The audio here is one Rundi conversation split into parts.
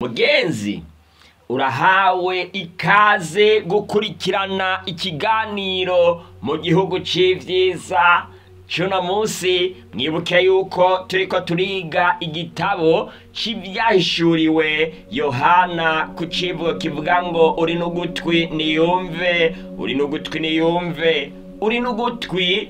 mugenzi urahawe ikaze gukurikirana ikiganiro mu gihugu c'ivyiza cuno munsi mwibuke yuko turiko turiga igitabo c'ivyahishuriwe yohana ku civugo kivuga ngo uri n'ugutwi niyumve uri n'ugutwi niyumve uri n'ugutwi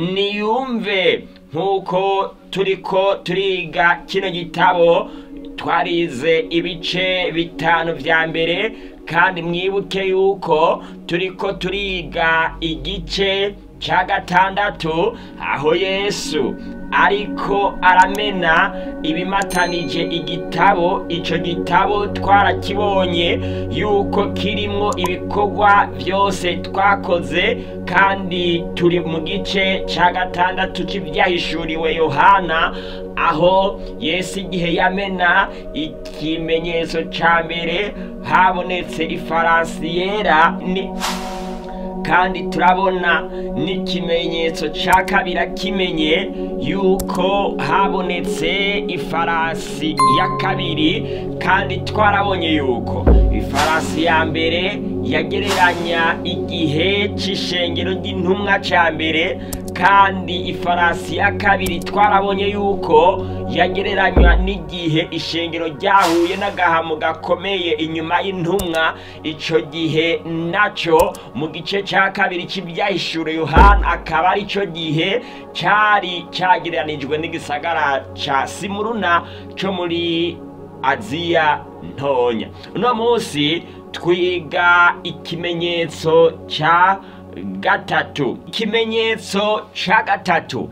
niyumve nk'uko turiko turiga kino gitabo twarize ibice bitanu vya mbere kandi mwibuke yuko turiko turiga igice ca gatandatu aho yesu ariko aramena ibimatanije igitabo ico gitabo twarakibonye yuko kirimwo ibikorwa vyose twakoze kandi turi mu gice ca gatandatu c'ivyahishuriwe yohana aho yesu igihe yamena ikimenyetso ca mbere habonetse ifaransi yera ni kandi turabona n'ikimenyetso ca kabiri kimenye yuko habonetse ifarasi ya kabiri kandi twarabonye yuko ifarasi ya mbere yagereranya igihe c'ishengero ry'intumwa ca mbere kandi ifarasi ya kabiri twarabonye yuko yagereranywa n'igihe ishengero ryahuye n'agahamo gakomeye inyuma y'intumwa ico gihe naco mu gice ca kabiri c'ibyahishure yohana akaba ari co gihe cari cagereranijwe n'igisagara ca simuruna co muri aziya ntonya uno munsi twiga ikimenyetso ca gatatu ikimenyetso ca gatatu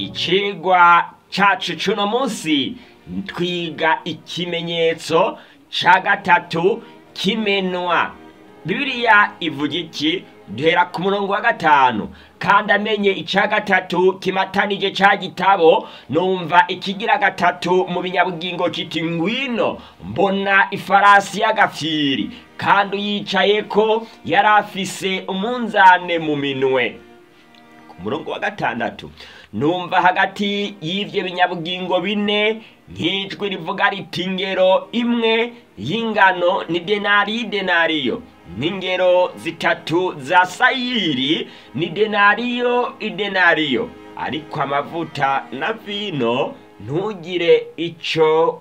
icigwa cacu cuno munsi twiga ikimenyetso ca gatatu kimenwa bibiliya ivuga iki duhera ku murongo wa gatanu kandi amenye ica gatatu kimatanije ca gitabo numva ikigira gatatu mu binyabugingo kiti ngwino mbona ifarasi y'agafyiri kandi uyicayeko yari afise umunzane mu minwe ku murongo wa gatandatu numva hagati y'ivyo binyabugingo bine nk'ijwi rivuga riti ingero imwe y'ingano ni denari y'idenariyo n'ingero zitatu za sayiri ni denariyo idenariyo ariko amavuta na vino ntugire ico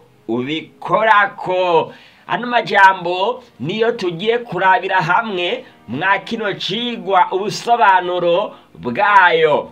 ubikorako ano majambo niyo tugiye kurabira hamwe mwa kino cigwa ubusobanuro bwayo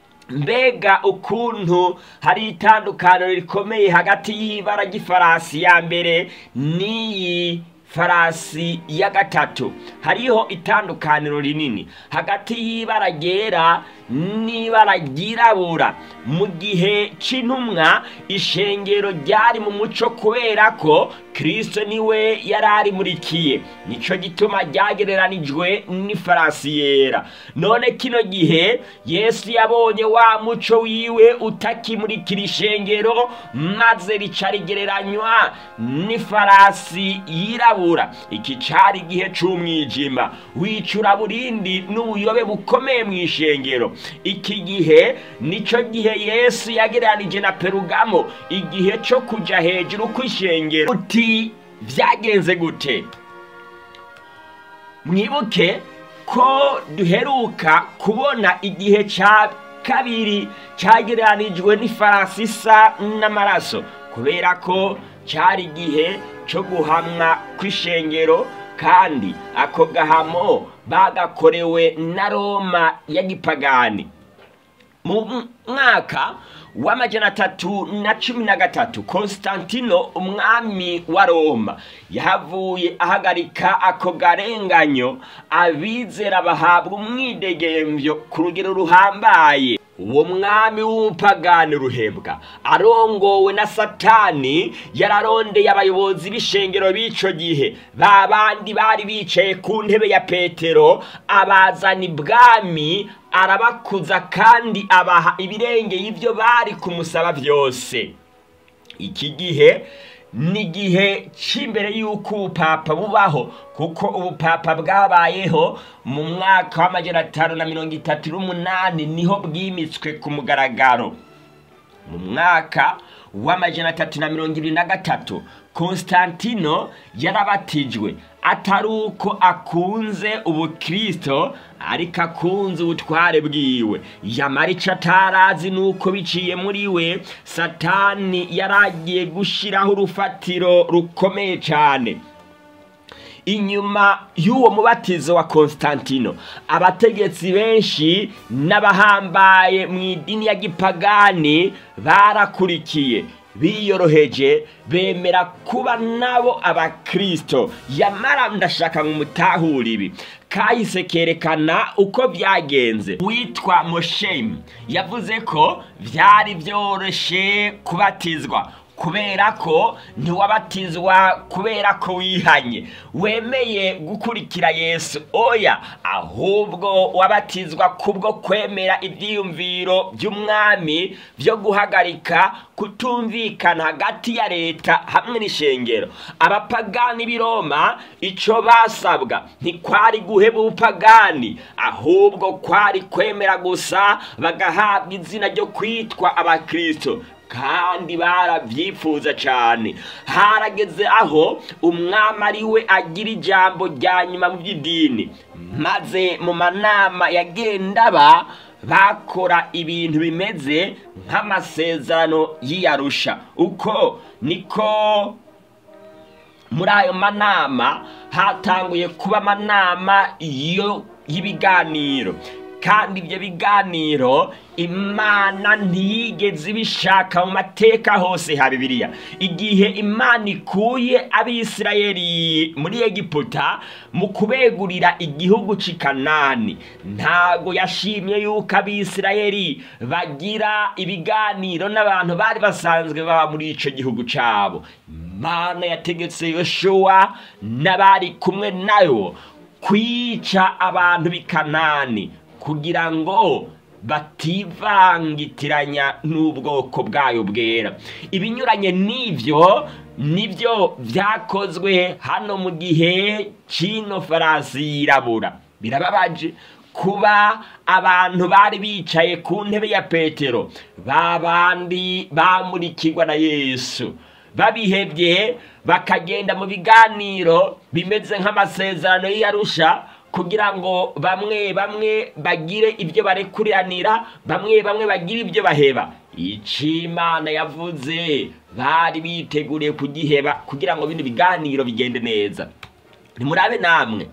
mbega ukuntu hari itandukaniro rikomeye hagati y'ibara ry'ifarasi ya mbere n'iyi farasi ya gatatu hariho itandukaniro rinini hagati y'ibara ryera n'ibara ryirabura mu gihe c'intumwa ishengero ryari mu muco kubera ko kristo niwe yari arimurikiye nico gituma ryagereranijwe n'ifarasi yera none kino gihe yesu yabonye wa muco wiwe utakimurikira ishengero maze rica rigereranywa n'ifarasi yirabura iki cari igihe c'umwijima w'icuraburindi n'ubuyobe bukomeye mu ishengero iki gihe nico gihe yesu yagereranije na perugamo igihe co kuja hejuru kw'ishengero uti vyagenze gute mwibuke ko duheruka kubona igihe ca kabiri cagereranijwe n'ifarasi isa n'amaraso kubera ko cari igihe co guhamwa kw'ishengero kandi ako gahamo bagakorewe na roma ya gipagani mu mwaka w'amajana atatu na cumi na gatatu konstantino umwami wa roma yahavuye ahagarika ako garenganyo abizera bahabwa umwidegemvyo ku rugero ruhambaye uwo mwami w'umupagani ruhebwa arongowe na satani yararondeye abayobozi b'ishengero b'ico gihe ba bandi bari bicaye ku ntebe ya petero abazana ibwami arabakuza kandi abaha ibirengeye ivyo bari kumusaba vyose iki gihe ni igihe cy'imbere y'uko ubupapa bubaho kuko ubupapa bwabayeho mu mwaka w'amajana atanu na mirongo itatu n'umunani niho bwimitswe ku mugaragaro mu mwaka w'amajana atatu na mirongo ibiri na gatatu konstantino yarabatijwe atari uko akunze ubukristo ariko akunze ubutware bwiwe yamara icyo atarazi ni uko biciye muri we satani yaragiye gushyiraho urufatiro rukomeye cyane inyuma y'uwo mubatizo wa konstantino abategetsi benshi n'abahambaye mu idini ya gipagani barakurikiye biyoroheje bemera kuba nabo abakristo yamara ndashaka ngo mutahure ibi kahise kerekana uko byagenze witwa moshemi yavuze ko byari byoroshye kubatizwa kubera ko ntiwabatizwa kubera ko wihanye wemeye gukurikira yesu oya ahubwo wabatizwa kubwo kwemera ibyiyumviro by'umwami byo guhagarika kutumvikana hagati ya leta hamwe n'ishengero abapagani b'i roma icyo basabwa ntikwari guheba ubupagani ahubwo kwari kwemera gusa bagahabwa izina ryo kwitwa abakristo kandi barabyifuza cyane harageze aho umwami ari we agira ijambo rya nyuma mu by'idini maze mu manama yagenda aba bakora ibintu bimeze nk'amasezerano y'iyarusha uko niko muri ayo manama hatanguye kuba amanama y'ibiganiro kandi ibyo biganiro imana ntiyigeze ibishaka mu mateka hose ha bibiliya igihe imana ikuye abisirayeli muri egiputa mu kubegurira igihugu cy'i kanani ntago yashimye yuko abisirayeli bagira ibiganiro n'abantu bari basanzwe baba muri icyo gihugu cyabo imana yategetse yoshuwa n'abari kumwe nayo kwica abantu b'i kanani kugira ngo bativangitiranya n'ubwoko bwayo bwera ibinyuranye n'ibyo nibyo byakozwe hano mu gihe cy'ino farasi yirabura birababaje kuba abantu bari bicaye ku ntebe ya petero ba bandi bamurikirwa na yesu babihebye bakagenda mu biganiro bimeze nk'amasezerano y'iyarusha kugira ngo bamwe bamwe bagire ibyo barekuriranira bamwe bamwe bagire ibyo baheba Imana yavuze bari biteguriye kugiheba kugira ngo bino biganiro bigende neza nimurabe namwe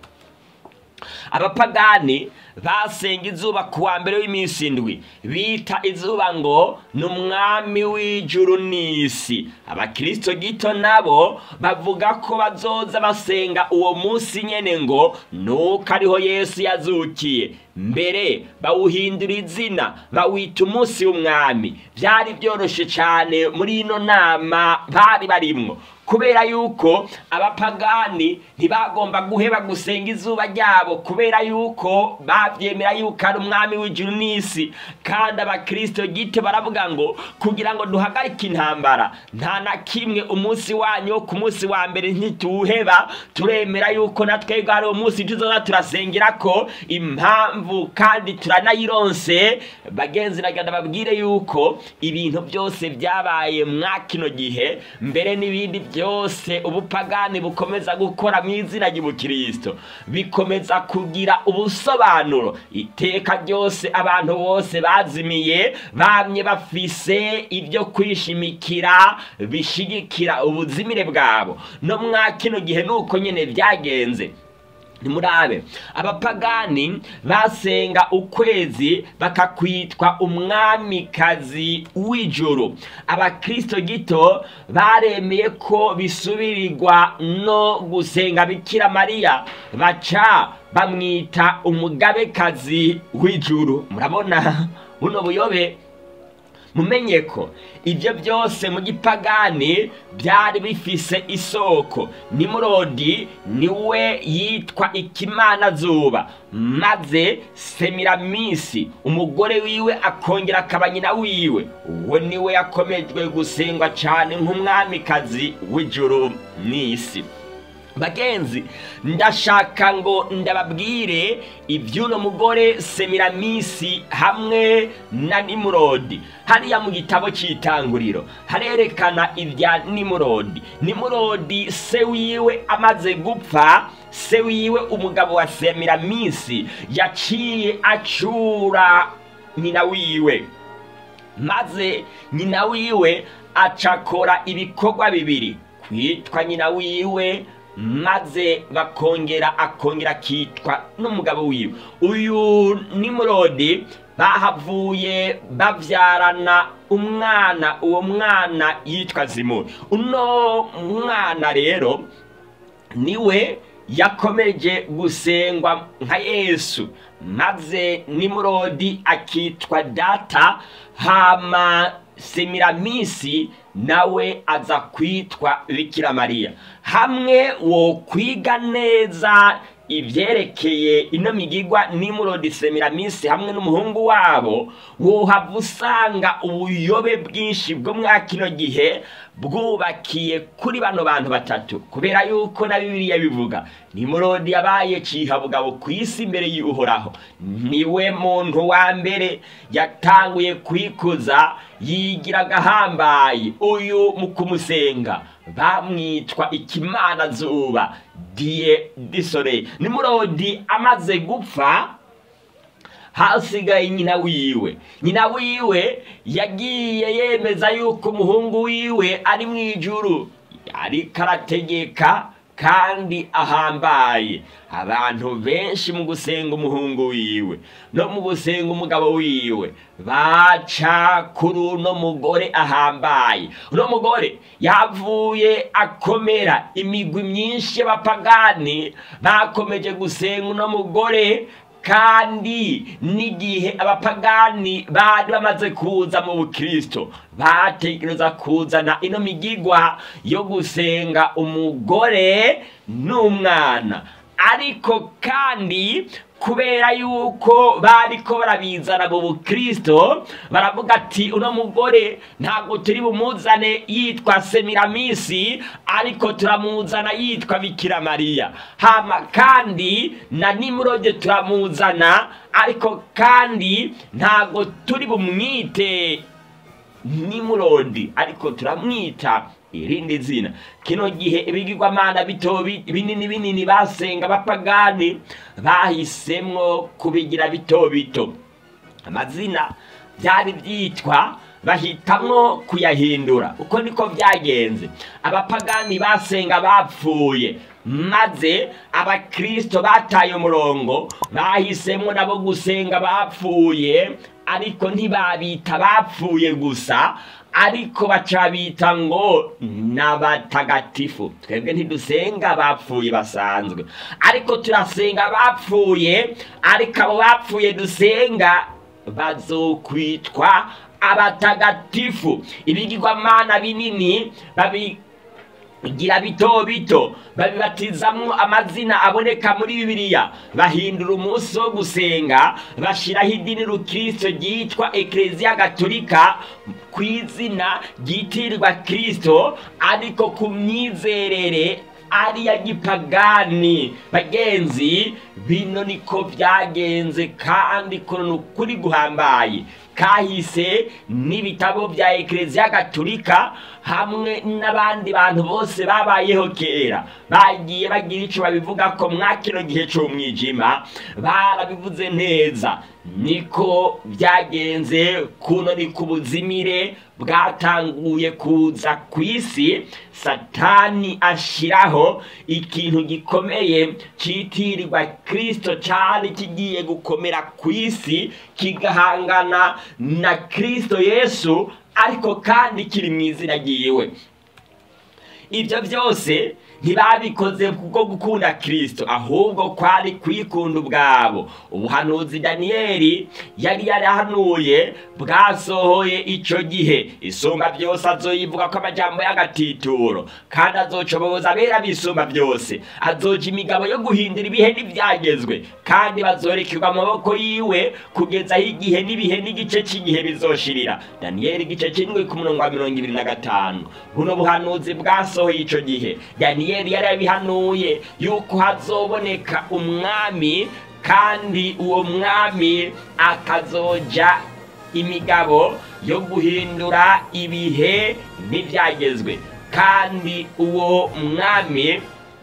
abapagani basenga izuba ku wa mbere w'iminsi indwi bita izuba ngo ni umwami w'ijuru n'isi abakirisito gito nabo bavuga ko bazoza basenga uwo munsi nyine ngo nuko ariho yesu yazukiye mbere bawuhindura izina bawita umunsi w'umwami byari byoroshye cyane muri ino nama bari barimwo kubera yuko abapagani ntibagomba guheba gusenga izuba ryabo kubera yuko babyemera yuko ari umwami w'ijuru n'isi kandi abakirisito gito baravuga ngo kugira ngo duhagarike intambara nta na kimwe umunsi wanyu wo ku munsi wa mbere ntituwuheba turemera yuko na twebwe hari umunsi tuzoza turasengera ko impamvu kandi turanayironse bagenzi nagenda babwire yuko ibintu byose byabaye mwa kino gihe mbere n'ibindi byose ubupagani bukomeza gukora mu izina ry'ubukristo bikomeza kugira ubusobanuro iteka ryose abantu bose bazimiye bamye bafise ibyo kwishimikira bishigikira ubuzimire bwabo no mwa kino gihe nuko nyine byagenze nimurabe abapagani basenga ukwezi bakakwitwa umwamikazi w'ijuru abakristo gito baremeye ko bisubirirwa no gusenga bikira mariya baca bamwita umugabekazi w'ijuru murabona buno buyobe mumenye ko ibyo byose mu gipagani byari bifise isoko nimurodi niwe yitwa ikimana zuba maze semiramisi umugore wiwe akongera akaba nyina wiwe uwo niwe yakomejwe gusengwa cyane nk'umwamikazi w'ijuru n'isi bagenzi ndashaka ngo ndababwire iby'uno mugore semiramisi hamwe na nimurodi hariya mu gitabo cy'itanguriro harerekana ibya nimurodi nimurodi se wiwe amaze gupfa se wiwe umugabo wa semiramisi yaciye acura nyina wiwe maze nyina wiwe acakora ibikorwa bibiri kwitwa nyina wiwe maze bakongera akongera akitwa n'umugabo wiwe uyu nimurodi bahavuye babyarana umwana uwo mwana yitwa zimuri uno mwana rero niwe yakomeje gusengwa nka yesu maze nimurodi akitwa data hama semiramisi nawe aza kwitwa bikira mariya hamwe wo kwiga neza ibyerekeye ino migigwa nimurodi semiramisi hamwe n'umuhungu wabo wohava usanga ubuyobe bwinshi bwo mwa kino gihe bwubakiye kuri bano bantu batatu kubera yuko na bibiliya bivuga nimurodi yabaye cihabugabo ku isi imbere y'uhoraho niwe muntu wa mbere yatanguye kwikuza yigira agahambaye uyu mu kumusenga bamwitwa ikimana zuba diye disore nimurodi amaze gupfa hasigaye nyina wiwe nyina wiwe yagiye yemeza yuko umuhungu wiwe ari mu ijuru ariko arategeka kandi ahambaye abantu benshi mu gusenga umuhungu wiwe no mu gusenga umugabo wiwe baca kuri uno mugore ahambaye uno mugore yavuye akomera imigwi myinshi y'abapagani bakomeje gusenga uno mugore kandi n'igihe abapagani bari bamaze kuza mu bukristo bategereza kuzana ino migigwa yo gusenga umugore n'umwana ariko kandi kubera yuko bariko barabizana mu bukristo baravuga ati uno mugore ntabwo turi bumuzane yitwa semiramisi ariko turamuzana yitwa bikira mariya hama kandi na nimurode turamuzana ariko kandi ntabwo turi bumwite nimurodi ariko turamwita irindi zina kino gihe ibigirwamana bito binini binini basenga abapagani bahisemwo kubigira bito bito amazina byari byitwa bahitamwo kuyahindura uko niko byagenze abapagani basenga bapfuye maze abakristo bataye umurongo bahisemwo nabo gusenga bapfuye ariko ntibabita bapfuye gusa ariko baca bita ngo n'abatagatifu twebwe ntidusenga bapfuye basanzwe ariko turasenga bapfuye ariko abo bapfuye dusenga bazokwitwa abatagatifu ibigirwamana binini babi gira bito bito babibatizamwo amazina aboneka muri bibiliya bahindura umunsi wo gusenga bashiraho idini rukristo ryitwa ekleziya gatolika ku izina ryitirirwa kristo ariko ku myizerere ariya gipagani bagenzi bino niko byagenze kandi kono ni ukuri guhambaye kahise n'ibitabo bya ekleziya gatolika hamwe n'abandi bantu bose babayeho kera bagiye bagira icyo babivuga ko mwa kino gihe cy'umwijima barabivuze neza niko byagenze kuno ni ku buzimire bwatanguye kuza ku isi satani ashyiraho ikintu gikomeye cyitirirwa kirisito cyari kigiye gukomera ku isi kigahangana na kirisito yesu ariko kandi kiri mu izina ryiwe ibyo byose ntibabikoze kubwo gukunda kirisito ahubwo kwari kwikunda ubwabo ubuhanuzi daniyeli yari yarahanuye bwasohoye icyo gihe isumba byose azoyivuga ko amajyambo y'agatituro kandi azocoboza abera bisumba byose azoca imigabo yo guhindura ibihe n'ibyagezwe kandi bazorekerwa amaboko yiwe kugeza aho igihe n'ibihe n'igice cy'igihe bizoshirira daniyeli igice cy'indwi ku murongo wa mirongo ibiri na gatanu buno buhanuzi bwasohoye icyo gihe daniyeli daniyeli yari yabihanuye yuko hazoboneka umwami kandi uwo mwami akazoja imigabo yo guhindura ibihe n'ibyagezwe kandi uwo mwami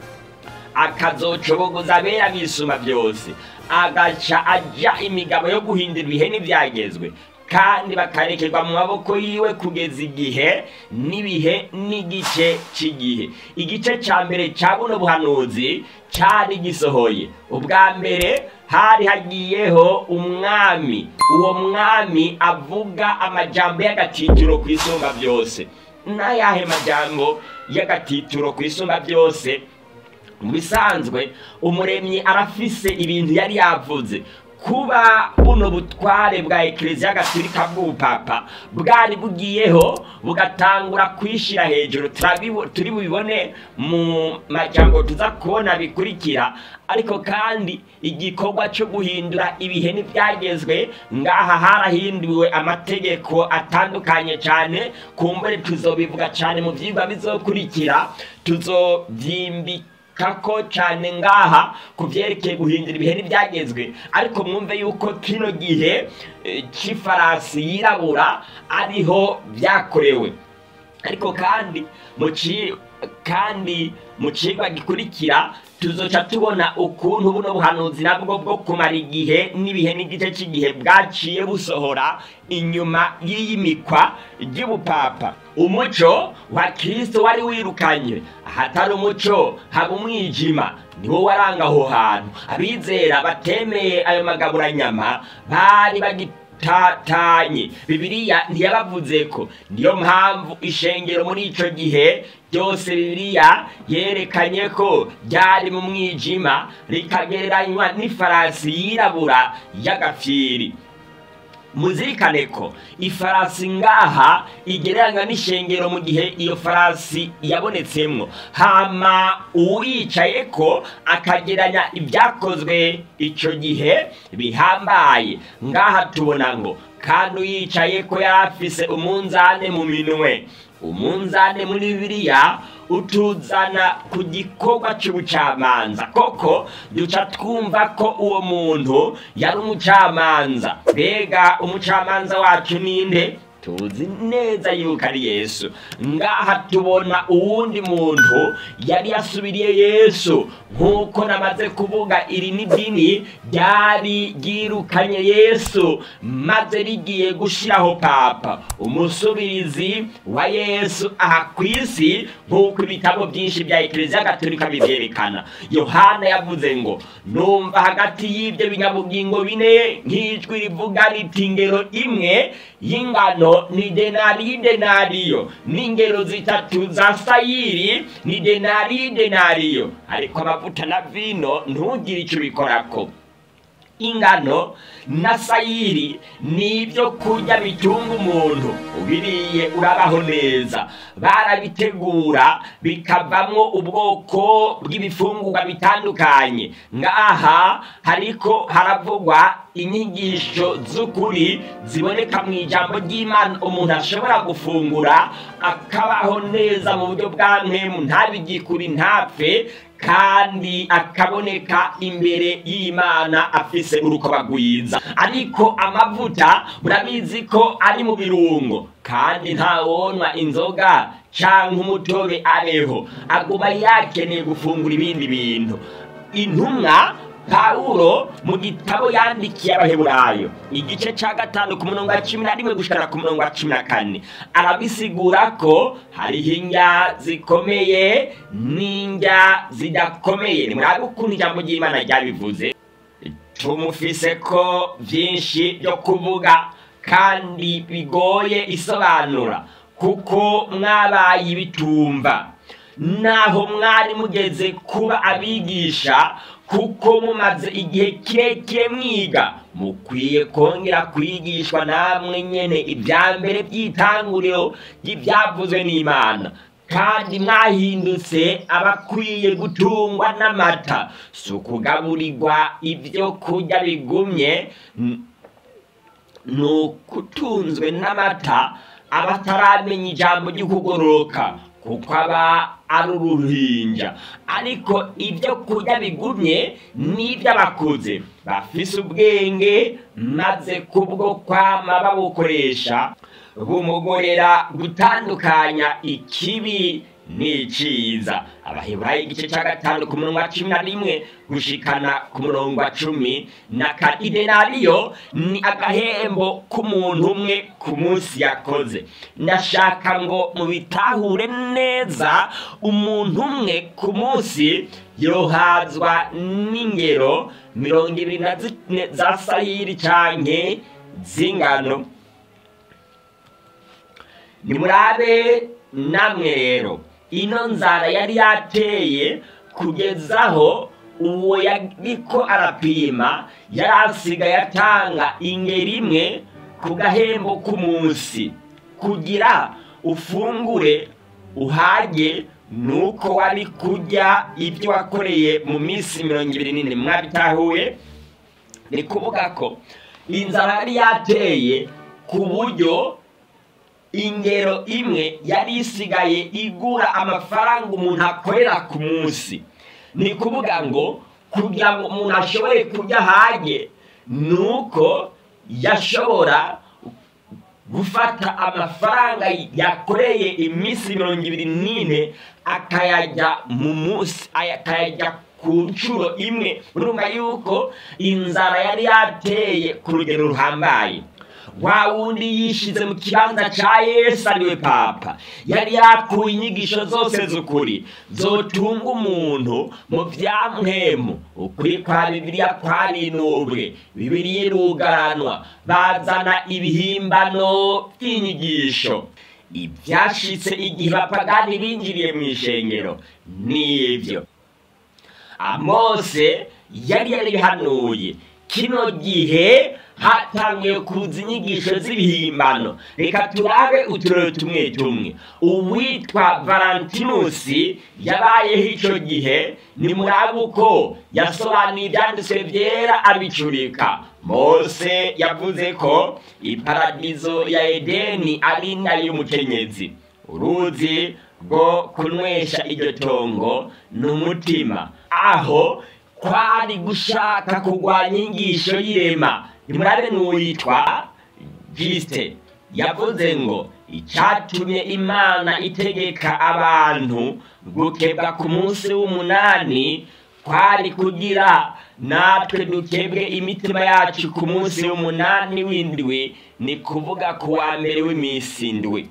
akazocobogoza abera bisuma byose agaca ajya imigabo yo guhindura ibihe n'ibyagezwe kandi bakarekerwa mu maboko yiwe kugeza igihe n'ibihe n'igice cy'igihe igice cya mbere cya buno buhanuzi cyari gisohoye ubwa mbere hari hagiyeho umwami uwo mwami avuga amajambo y'agatitiro ku isumba byose n'ayahe majambo y'agatitiro ku isumba byose mu bisanzwe umuremyi arafise ibintu yari yavuze kuba buno butware bwa ekereziya gatolika bw'ubupapa bwari bugiyeho bugatangura kwishyira hejuru turi bubibone mu majambo tuza kubona bikurikira ariko kandi igikorwa cyo guhindura ibihe n'ibyagezwe ngaha harahinduwe amategeko atandukanye cyane kumbure tuzobivuga cyane mu byigwa bizokurikira tuzobyimbika kako cyane ngaha ku byerekeye guhindura ibihe n'ibyagezwe ariko mwumve yuko kino gihe cy'ifarasi yirabura ariho byakorewe ariko kandi mu kandi mu kigwa gikurikira tuzoca tubona ukuntu buno buhanuzi nabwo bwo kumara igihe n'ibihe n'igice cy'igihe bwaciye busohora inyuma y'iyimikwa ry'ubupapa umuco wa kirisito wari wirukanye ahatari umuco haba umwijima niwo waranga aho hantu abizera batemeye ayo magaburanyama bari bagita tatanye bibiliya ntiyabavuze ko niyo mpamvu ishengero muri ico gihe byose bibiliya yerekanye ko ryari mu mwijima rikagereranywa n'ifarasi yirabura y'agafyiri muzirikane ko ifarasi ngaha igereranywa n'ishengero mu gihe iyo farasi yabonetsemwo hama uwicaye ko akageranya ibyakozwe icyo gihe bihambaye ngaha tubona ngo kandi uyicaye ko yari afise umunzane mu minwe umunzane muri bibiliya utuzana ku gikorwa cy'ubucamanza koko duca twumva ko uwo muntu yari umucamanza mbega umucamanza wacu ninde tuzi neza yuko ari yesu ngaha tubona uwundi muntu yari yasubiriye yesu nk'uko namaze kuvuga iri ni dini ryari ryirukanye yesu maze rigiye gushyiraho papa umusubirizi wa yesu aha ku isi nk'uko ibitabo byinshi bya ekereziya gatolika bibyerekana yohana yavuze ngo numva hagati y'ibyo binyabugingo bine nk'ijwi rivuga riti ingero imwe y'ingano ni denari y'denariyo n'ingero zitatu za sayiri ni denari y'denariyo ariko amavuta na vino ntugire icyo ubikorako ingano na sayiri ni ibyo kurya bitunga umuntu ubiriye urabaho neza barabitegura bikavamo ubwoko bw'ibifungurwa bitandukanye ngaha hariko haravugwa inyigisho z'ukuri ziboneka mu ijambo ry'imana umuntu ashobora gufungura akabaho neza mu buryo bwa mwemu ntabigikuri ntapfe kandi akaboneka imbere y'imana afise urukoba rwiza ariko amavuta murabizi ko ari mu birungo kandi ntawonwa inzoga cyangwa umutobe abeho aguma yakeneye gufungura ibindi bintu intumwa pawulo mu gitabo yandikiye abaheburayo igice cya gatanu ku murongo wa cumi na rimwe gushikana ku murongo wa cumi na kane arabisigura ko hariho indya zikomeye n'indya zidakomeye ni murabe ukuntu ijambo ry'imana ryabivuze tumufise ko byinshi byo kuvuga kandi bigoye isobanura kuko mwabaye ibitumva naho mwari mugeze kuba abigisha kuko mumaze igihe kirekire mwiga mukwiye kongera kwigishwa namwe nyene ibya mbere by'itanguriro ry'ibyavuzwe n'imana kandi mwahindutse abakwiye gutungwa n'amata si ukugaburirwa ibyo kurya bigumye ni ukutunzwe n'amata abataramenya ijambo ry'ukugororoka kuko aba ari uruhinja ariko ibyo kurya bigumye ni iby'abakuze bafise ubwenge maze kubwo kwama babukoresha bumugorera gutandukanya ikibi n'iciza abaheburayo igice cya gatanu ku murongo wa cumi na rimwe gushikana ku murongo wa cumi na kane idenariyo ni agahembo k'umuntu umwe ku munsi yakoze ndashaka ngo mubitahure neza umuntu umwe ku munsi yohazwa n'ingero mirongo ibiri na zine za sayiri canke z'ingano nimurabe namwe rero ino nzara yari yateye kugezaho uwo yariko arapima yari asigaye atanga ingeri imwe ku gahembo k'umunsi kugira ufungure uhage nuko wari kurya ibyo wakoreye mu minsi mirongo ibiri n'ine mwabitahuye ni kuvuga ko inzara yari yateye ku buryo ingero imwe yari isigaye igura amafaranga umuntu akorera ku munsi ni kuvuga ngo kugira ngo umuntu ashobore kurya ahage ni uko yashobora gufata amafaranga yakoreye iminsi mirongo ibiri n'ine akayajya mu munsi akayajya ku nshuro imwe urumva yuko inzara yari yateye ku rugero ruhambaye wa wundi yishize mu kibanza cya yesu ariwe papa yari yakuye inyigisho zose z'ukuri zotunga umuntu mu byamuhemu ukuri kwa bibiliya kwarinubwe bibiliya irugaranwa bazana ibihimbano by'inyigisho ibyashitse igihe bapagani binjiriye mu ishengero n'ibyo amose yari yarihanuye kino gihe hatangiye kuza inyigisho z'ibihimbano reka turabe uturere tumwe tumwe uwitwa valantinusi yabayeho icyo gihe ni murabe uko yasobanuye ibyanditswe byera abicurika mose yavuze ko iparadizo ya edeni ari y'umukenyezi uruzi rwo kunywesha iryo tongo ni umutima aho kwari gushaka kurwanya inyigisho y'irema nimurabe n'uwitwa gisite yavuze ngo icyatumye imana itegeka abantu gukebwa ku munsi w'umunani kwari kugira natwe dukebwe imitima yacu ku munsi w'umunani w'indwi ni kuvuga ku wa mbere w'iminsi indwi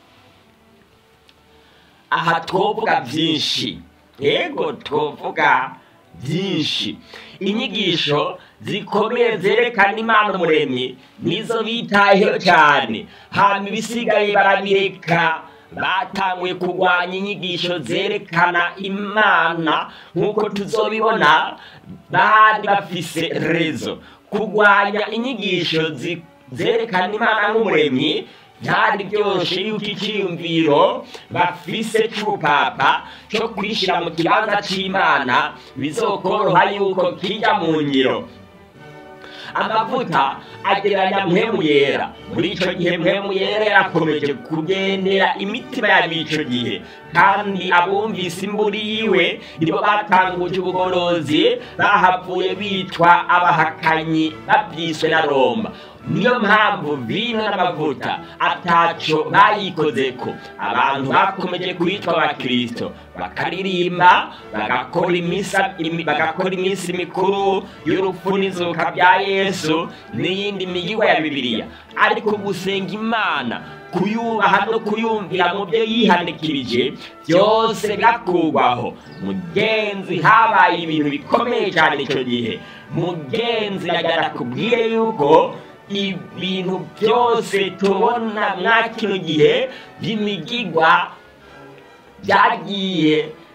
aha twovuga byinshi yego twovuga byinshi inyigisho zikomeye zerekana imana umuremyi nizo bitayeho cyane hanyuma ibisigaye barabireka batanguye kurwanya inyigisho zerekana imana nk'uko tuzobibona bari bafise rezo kurwanya inyigisho zerekana imana nk'umuremyi byari byoroshye yuko icyiyumviro bafise cy'ubupapa cyo kwishyira mu kibanza cy'imana bizokoroha yuko kijya mu ngiro amavuta agereranya mpemu yera muri icyo gihe mpemu yera yarakomeje kugendera imitima yabo icyo gihe kandi abumvise imburi yiwe nibo batanguje ubugorozi bahavuye bitwa abahakanyi babyiswe na roma niyo mpamvu vino n'amavuta ataco bayikoze ko abantu bakomeje kwitwa abakirisito bakaririmba bagakora bagakora iminsi mikuru y'urupfu n'izuka bya yesu n'iyindi migigwa ya bibiliya ariko gusenga imana kuyubaha no kuyumvira mu byo yihanikirije byose birakurwaho mugenzi habaye ibintu bikomeye cyane icyo gihe mugenzi yagara kubwire yuko ibintu byose tubona mwa kino gihe by'imigigwa byagiye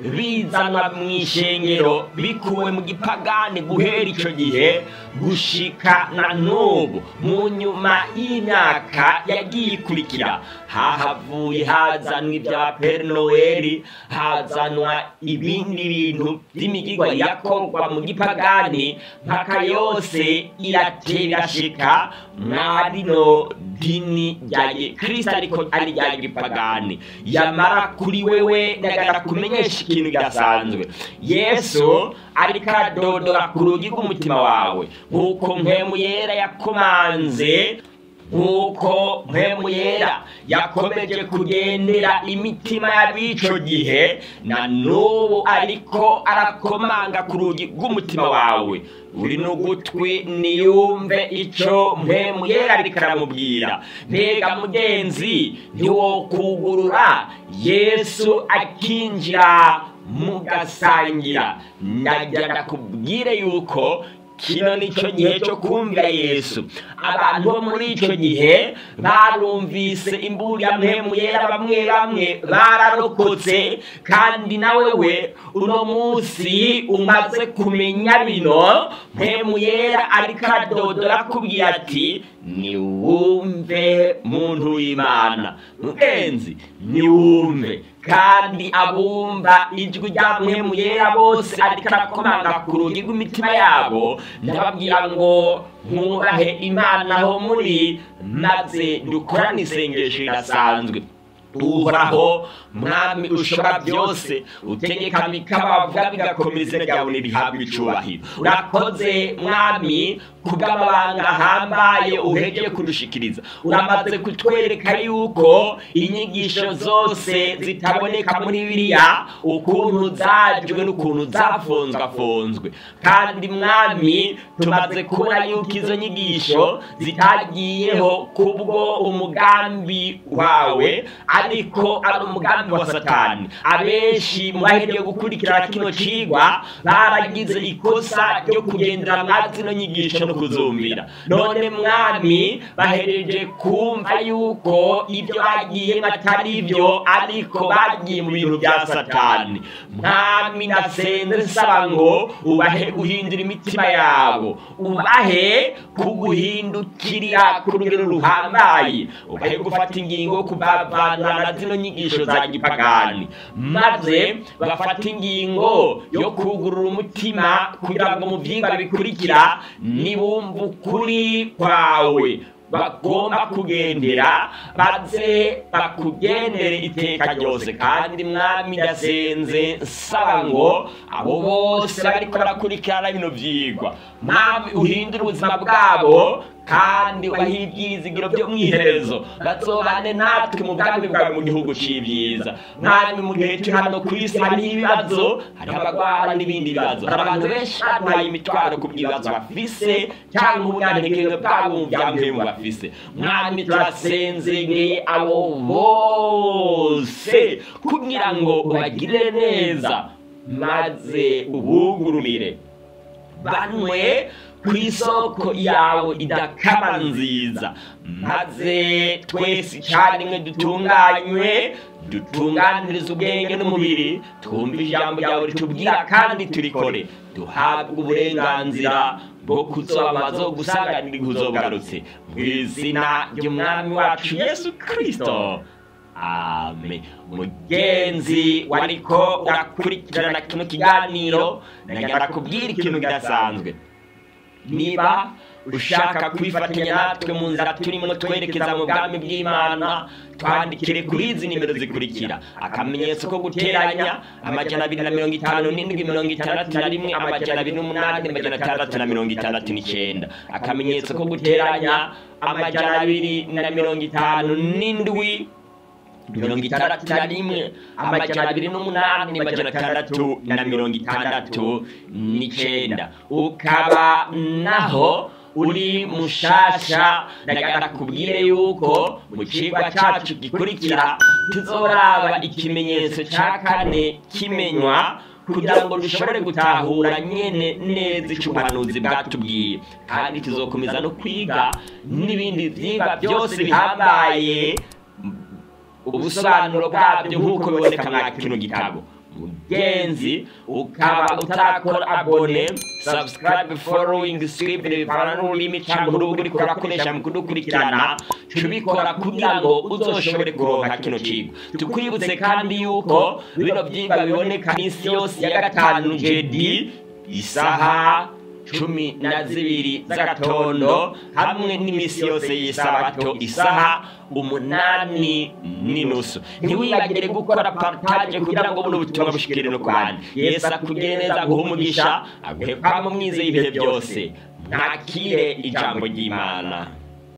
bizanwa mu ishengero bikuwe mu gipagani guhera icyo gihe gushika na n'ubu mu nyuma y'imyaka yagiye ikurikira hahavuye hazanwa ibya peri noweli hazanwa ibindi bintu by'imigigwa yakorwa mu gipagani mpaka yose iratera irashika mwa rino dini rya kirisita ariko ari rya gipagani yamara kuri wewe ndagara kumenyesha ikintu kidasanzwe yesu ariko adodora ku rugi rw'umutima wawe nk'uko mpemu yera yakomanze nk'uko mpemu yera yakomeje kugendera imitima y'abico gihe na n'ubu ariko arakomanga ku rugi rw'umutima wawe uri n'ugutwi niyumve icyo mpemu yera ariko aramubwira mbega mugenzi ntiwokugurura yesu akinjira mugasangira ndagira ndakubwire yuko kino nicyo gihe cyo kumvira yesu abantu bo muri icyo gihe barumvise imburi ya mpemu yera bamwe bamwe bararokotse kandi nawe we uno munsi umaze kumenya bino mpemu yera ariko adodora akubwira ati niwumve muntu w'imana mugenzi niwumve kandi abumva ijwi rya mpemu yera bose ariko arakomanga ku rugi rw'imitima yabo ndababwira ngo mwubahe imana aho muri maze dukorane isengesho ridasanzwe uhoraho mwami ushobora byose utegeka bikabavuga bigakomeza izina ryawe ntirihabwe icubahiro urakoze mwami kubw'amabanga ahambaye uhegeye kudushikiriza uramaze kutwereka yuko inyigisho zose zitaboneka muri biriya ukuntu zajwe n'ukuntu zafonzwafonzwe kandi mwami tumaze kubona yuko izo nyigisho zitagiyeho kubwo umugambi wawe ariko ari umugambi wa satani abenshi mu bahereye gukurikirana kino cigwa baragize ikosa ryo kugendera mwa zino nyigisho no kuzumvira none mwami bahereje kumva yuko ibyo bagiye batari ibyo ariko bagiye mu bintu bya satani mwami nasenze nsaba ngo ubahe guhindura imitima yabo ubahe kuguhindukirira ku rugero ruhambaye ubahe gufata ingingo yo kubavana na zino nyigisho za gipagani maze bafata ingingo yo kugurura umutima kugira ngo mu byigwa bikurikira nibumva ukuri kwawe bagomba kugendera baze bakugendere iteka ryose kandi mwami ndasenze nsaba ngo abo bose bariko barakurikirana bino vyigwa mwami uhindure ubuzima bwabo kandi ubahe ibyizigiro byo mu iherezo bazobane natwe mu bwami bwawe mu gihugu c'ibyiza mwami mu gihe turi hano ku isi hariho ibibazo hariho abagwara n'ibindi bibazo hari abantu benshi baduhaye imitwaro ku bw'ibibazo bafise cyangwa ubunyantegenke bwabo mu byampemu bafise mwami turasenzegeye abo bose kugira ngo ubagirire neza maze ubugururire banywe ku isoko yawe idakama nziza maze twese icyarimwe dutunganywe dutunganiriza ubwenge n'umubiri twumve ijambo ryawe ritubwira kandi turikore duhabwe uburenganzira bwo kuzobabaza gusanganira uzogarutse mu izina ry'umwami wacu yesu kirisito ame mugenzi wariko urakurikirana kino kiganiro nagira kubwira ikintu kidasanzwe niba ushaka kwifatanya natwe mu nzira turimo twerekeza mu bwami bw'imana twandikire kuri izi nimero zikurikira akamenyetso ko guteranya amajana abiri na mirongo itanu n'indwi mirongo itandatu na rimwe amajana abiri n'umunani amajana atandatu na mirongo itandatu n'icyenda akamenyetso ko guteranya amajana abiri na mirongo itanu n'indwi mirongo itandatu na rimwe amajana abiri n'umunani amajana atandatu na mirongo itandatu n'icyenda ukaba naho uri mushasha ndagira kubwire yuko mu kigwa cyacu gikurikira tuzoraba ikimenyetso cya kane kimenywa kugira ngo dushobore gutahura nyene neza icyo ubuhanuzi bwatubwiye kandi tuzokomeza no kwiga n'ibindi vyigwa byose bihambaye ubusobanuro bwabyo nk'uko biboneka mwa kino gitabo mugenzi ukaba utarakora abone subscribe following script bivana n'ururimi cyangwa urubuga uriko urakoresha mu kudukurikirana tubikora kugira ngo uzoshobore kuronka kino kigo tukwibutse kandi yuko bino vyigwa biboneka minsi yose ya gatanu jedi isaha cumi na zibiri z'agatondo hamwe n'imisi yose y'isabato isaha umunani n'inusu ntiwibagire gukora partage kugira ngo buno butumwa bushikire no ku bandi yesu akugire neza aguhe umugisha aguhe kwama umwizeye ibihe byose mwakire ijambo ry'imana